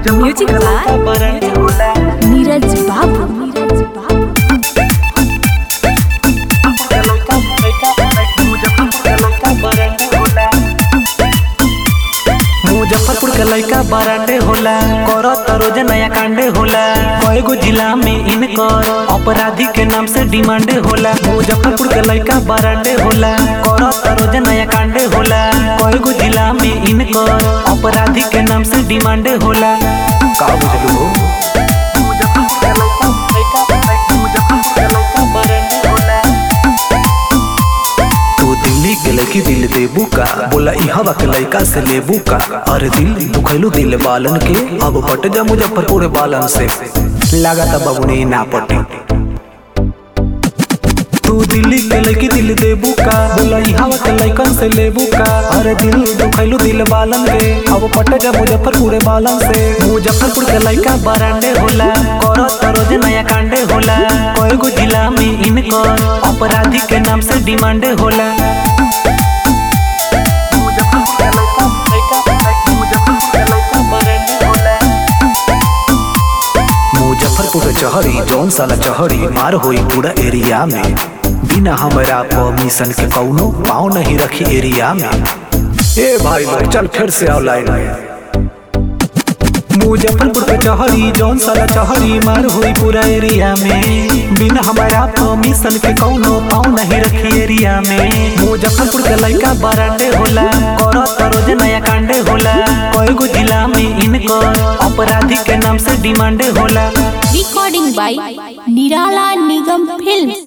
music by Neeraj बाबू नीरज बाबू मुजफ्फरपुर के लड़का बरांडे होला करत रोज नया कांडे होला कएगो जिला में इनकर अपराधी के नाम से डिमांडे होला मुजफ्फरपुर के लड़का बरांडे होला करत रोज नया कांडे होला कएगो जिला में इनकर अपराधी के नाम से डिमांडे होला का बुझलू हो मुजफ्फरपुर के लड़का मुजफ्फरपुर के लड़का बरांडे होला तू दिल्ली के लड़की दिल देबू का बोला ई हवा के लड़का से लेबू का अरे दिल दुखैलू दिल बालन के अब पट जा मुजफ्फरपुर बालन से लागता बबुनी ना पटी तू दिल्ली के लड़की दिल देबू का बोला ई हवा के लड़कन से लेबू का अरे दिल दुखैलू दिल बालन के अब पट जा मुजफ्फरपुर बालन से मुजफ्फरपुर के लड़का बरांडे होला करत रोज नया कांडे होला कएगो जिला में इनकर अपराधी के नाम से डिमांडे होला मुजफ्फरपुर चहरी जौन साला चहरी मार होई पूरा एरिया में बिना हमरा परमिशन के कौनो पाँव नहीं रखी एरिया में ए भाई लोग चल फिर से आओ लाइन में मुजफ्फरपुर के चहरी जौन साला चहरी मार हुई पूरा एरिया में बिना हमारा परमिशन के कौनो पाँव नहीं रखी एरिया में मुजफ्फरपुर के लड़का बरांडे होला करत रोज नया कांडे होला कएगो जिला में इनकर अपराधी के नाम से डिमांडे होला रिकॉर्डिंग बाय निराला निगम फिल्म